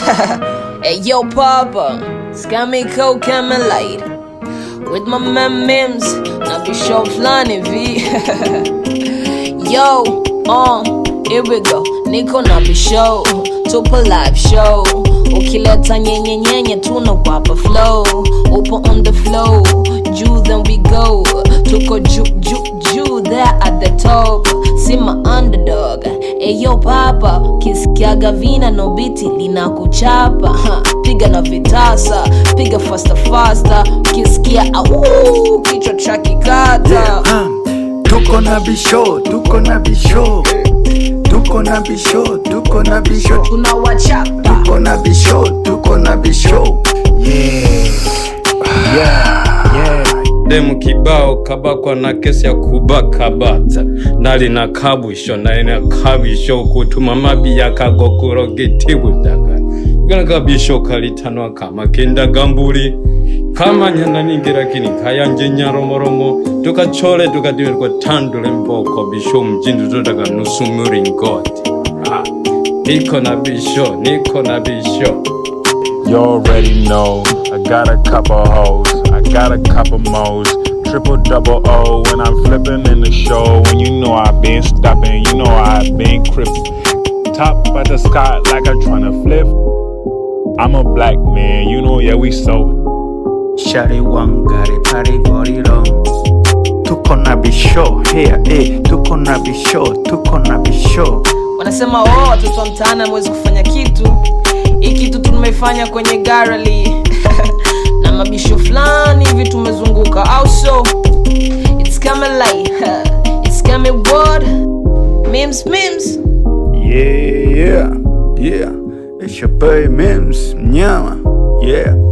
hey yo papa, scammy coke light with my man Mims, na bisho flani vi. yo, uh, here we go. Niko na bisho, tupo live show. Ukileta nyenye nyenye tunawapa flow. Upo on the flow, juu then we go. Tuko juu juu juu there at the top. See my underdog. Eyo papa, kisikiaga vina no biti linakuchapa. Ha, Piga na vitasa, piga faster faster. Kisikia au kichwa cha kikata. Ah, tuko na bisho, tuko na bisho, tuko na bisho, tuko na bisho, Tunawachapa. tuko na bisho, tuko na bisho. demu kibao kabakwa na kesi ya kubaka bata nali na kabusho nali na kabisho kutuma mabi yakagokuro gitibutaga igana kabisho kalitanwa kama kendaga mbuli kamanya ningira kini kayanje nyaromoromo tukachole tukadiwerwa tandule mboko bisho mjindu todaga nusu muringoti Ah, niko na bisho niko na bisho You already know. I got a couple hoes, I got a couple mo's. Triple double O when I'm flipping in the show. When you know I been stopping, you know I been crippin'. Top of the sky like I'm tryna flip. I'm a black man, you know, yeah, we so. Shari wangari pari gorilo. Tuko na bisho, here, eh, tuko na bisho, tuko na bisho. wanasema oh, watoto wa mtaani hamwezi kufanya kitu hii kitu tumefanya kwenye garali na mabisho fulani hivi tumezunguka au so it's coming light it's coming word memes memes Yeah, yeah, yeah. It's your boy Mims, mnyama. Yeah.